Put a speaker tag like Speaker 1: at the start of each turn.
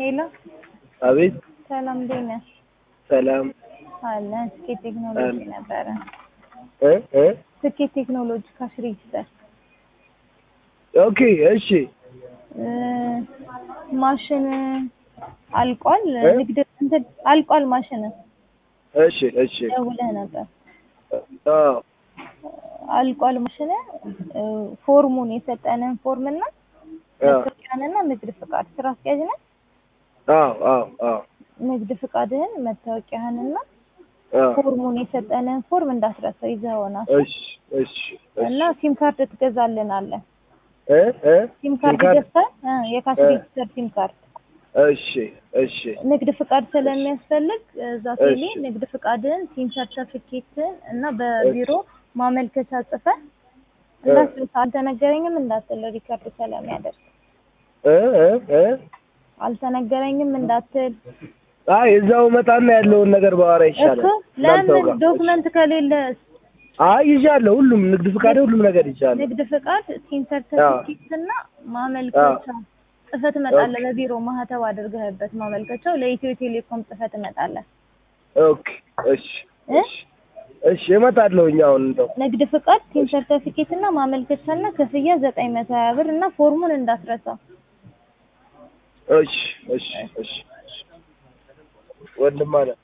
Speaker 1: ሄሎ
Speaker 2: አቤት
Speaker 1: ሰላም እንዴት ነህ?
Speaker 2: ሰላም
Speaker 1: አለን ስኬት ቴክኖሎጂ ነበረ።
Speaker 2: እ እ
Speaker 1: ስኬት ቴክኖሎጂ ካሽ ሬጂስተር
Speaker 2: ኦኬ እሺ
Speaker 1: እ ማሽን አልቋል።
Speaker 2: እ?
Speaker 1: ንግድ እንትን አልቋል ማሽን
Speaker 2: እሺ እሺ
Speaker 1: ደውለህ ነበር።
Speaker 2: አዎ
Speaker 1: አልቋል ማሽን እ ፎርሙን የሰጠንን ፎርም እና
Speaker 2: አዎ
Speaker 1: መታወቂያንና ንግድ ፍቃድ ስራ አስኪያጅ ነህ?
Speaker 2: አዎ አዎ አዎ
Speaker 1: ንግድ ፍቃድህን መታወቂያህንና
Speaker 2: አዎ
Speaker 1: ፎርሙን የሰጠንን ፎርም እንዳትረሳው ይዘኸውና
Speaker 2: እሺ እሺ
Speaker 1: እና ሲም ካርድ ትገዛልናለህ።
Speaker 2: እ እ
Speaker 1: ሲም ካርድ
Speaker 2: ካርድ?
Speaker 1: ገዝተህ እ የካሽ
Speaker 2: እ።
Speaker 1: ሬጂስተር ሲም ካርድ
Speaker 2: እሺ እሺ
Speaker 1: ንግድ ፍቃድ ስለሚያስፈልግ እዛ ቴሌ
Speaker 2: እሺ።
Speaker 1: ንግድ ፍቃድህን ሲም ሰርተፊኬትን እና በቢሮ ማመልከቻ ጽፈህ እንዳትረሳ። አልተነገረኝም እንዳትል ሪከርድ ስለሚያደርግ
Speaker 2: እ እ እ
Speaker 1: አልተነገረኝም እንዳትል
Speaker 2: አይ እዛው መጣና ያለውን ነገር ባወራ ይሻላል።
Speaker 1: እኮ
Speaker 2: እናንተው
Speaker 1: ለምን
Speaker 2: ጋር።
Speaker 1: ዶክመንት ከሌለ
Speaker 2: አይ ይዣለሁ፣ ሁሉም ንግድ ፍቃድ ሁሉም ነገር ይዣለሁ።
Speaker 1: ንግድ ፍቃድ ሲም ሰርተፊኬት እና ማመልከቻ ጽፈህ ትመጣለህ። በቢሮ ማህተብ አድርገህበት ማመልከቻው ለኢትዮ ቴሌኮም ጽፈህ ትመጣለህ።
Speaker 2: ኦኬ እሺ እሺ እሺ እመጣለሁኝ አሁን እንደው
Speaker 1: ንግድ ፍቃድ ሲም ሰርተፊኬት እና ማመልከቻና ክፍያ ዘጠኝ መቶ ሀያ ብር እና ፎርሙን እንዳትረሳ።
Speaker 2: እሺ እሺ እሺ ወንድም አለ